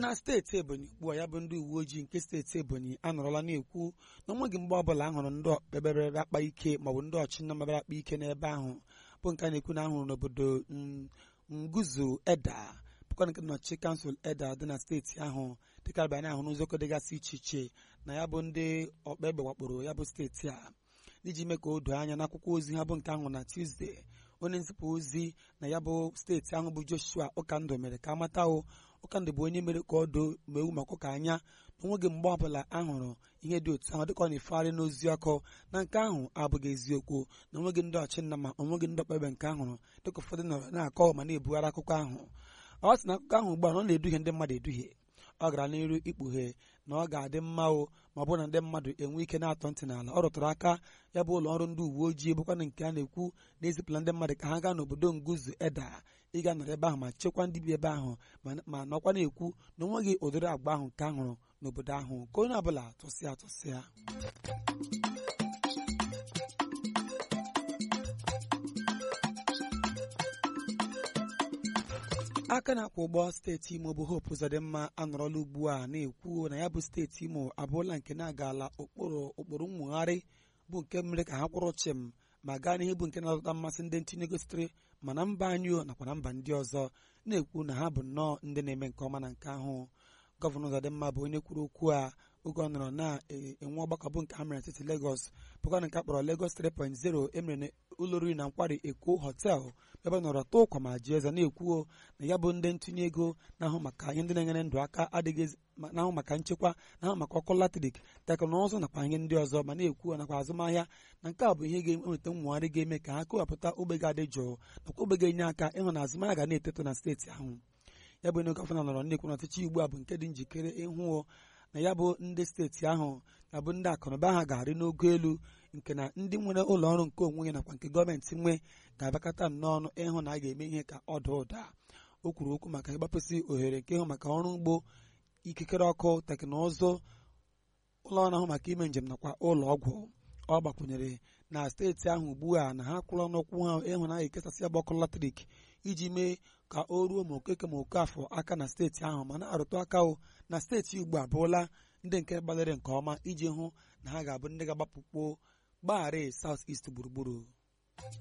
na steeti ebonyi ugbu a ya bụ ndị uwe ojii nke steeti ebonyi anọrọla na-ekwu na onweghị mgbe ọbụla a hụrụ ndị okpebere akpa ike maọbụ ndị ọchịnna mebere akpa ike n'ebe ahụ bụ nke a na-ekwu na ahụrụ n'obodo nguzu eda bụkwa nke nọchi kansụl eda dị na steeti ahụ dịka bịa na-ahụ n'ụzọkọ dịgasị iche iche na ya bụ ndị ọkpa egbe wakporo ya bụ steeti a iji mee ka o doo anya n'akwụkwọ ozi ha bụ nke ahụ na Tuesday onye nzipụ ozi na ya bụ steeti ahụ bụ Joshua Ụkandụ mere ka amata o Ụkandụ bụ onye mere ka ọ doo ma ewu maka ụka anya na onweghị mgbe ọbụla a hụrụ ihe dị otu ahụ dịka ọ na-efegharị n'ozi ọkụ na nke ahụ abụghị eziokwu na onweghị ndị ọchịnna ma onweghị ndị ọkpebe nke ahụrụ dịka ụfọdụ nọrọ na-akọ ma na-ebugharị akụkọ ahụ ọ sị na akụkọ ahụ ugbu a na ọ na-eduhie ndị mmadụ eduhie ọ gara n'iru ikpughe na ọ ga-adị mma o ma ọ bụrụ na ndị mmadụ enwe ike na-atọ ntị n'ala ọ rụtụrụ aka ya bụ ụlọ ọrụ ndị uwe ojii bụkwana nke a na-ekwu na-ezipụla ndị mmadụ ka ha gaa n'obodo nguzu eda ịga nọrọ ebe ahụ ma chekwaa ndị bi ebe ahụ ma nọkwa na-ekwu na onweghị ụdịrị agba ahụ nke ahụrụ n'obodo ahụ ka onye ọbụla tụsịa tụsịa aka na-akwụ ụgbọ steeti imo bụ hope ụzọdịmma anọrọla ugbu a na-ekwu na ya bụ steeti imo abụrụla nke na-agala ụkpụrụ ụkpụrụ nwegharị bụ nke mere ka ha kwụrụ chịm ma gaa n'ihe bụ nke na-adọta mmasị ndị ntinye ego sitere ma na mba anyị nakwa na mba ndị ọzọ na-ekwu na ha bụ nnọọ ndị na-eme nke ọma na nke ahụ gọvanọ ụzọdịmma bụ onye kwuru okwu a oge ọ nọrọ na-enwe ọgbakọ bụ nke ha mere n'etiti Lagos bụkwa nke a kpọrọ Lagos 3.0 emere ụlọ oriri na nkwari Eko họtel ebe nọrọ tụọ ụkwa ma ji eze na-ekwuo na ya bụ ndị ntinye ego na-ahụ maka ihe ndị na-enyere ndụ aka adịghị na-ahụ maka nchekwa na-ahụ maka ọkụ latrik teknụzụ nakwa ihe ndị ọzọ ma na-ekwu nakwa azụmahịa na nke a bụ ihe ga-eweta nwegharị ga-eme ka ha kewapụta ogbe ga-adị jụụ nakwa ogbe ga-enye aka ịhụ na azụmahịa ga na-eteto na steeti ahụ ya bụ onye gọvanọ nọrọ na-ekwu na ọchịchị ugbu a bụ nke dị njikere ịhụ na ya bụ ndị steeti ahụ na bụ ndị akụnụba ha ga-arị n'ogo elu nke na ndị nwere ụlọ ọrụ nke onwe ya nakwa nke gọọmenti nwe ga-abịakọta nnọọ ịhụ na a ga-eme ihe ka ọ daa ụda o kwuru okwu maka ịgbapụsị ohere nke ịhụ maka ọrụ ugbo ikikere ọkụ teknụzụ ụlọ ọrụ ahụ maka ime njem nakwa ụlọ ọgwụ ọ gbakwunyere na steeti ahụ ugbu a na ha kwụrụ n'ụkwụ ha ịhụ na a ga-ekesasị ya bụ ọkụ latrik iji mee ka o ruo ma okeke ma oke afọ aka na steeti ahụ ma na-arụtụ aka o na steeti ugbu a bụrụla ndị nke gbalịrị nke ọma iji hụ na ha ga-abụ ndị ga-agbapụkpo gbagharị South East gburugburu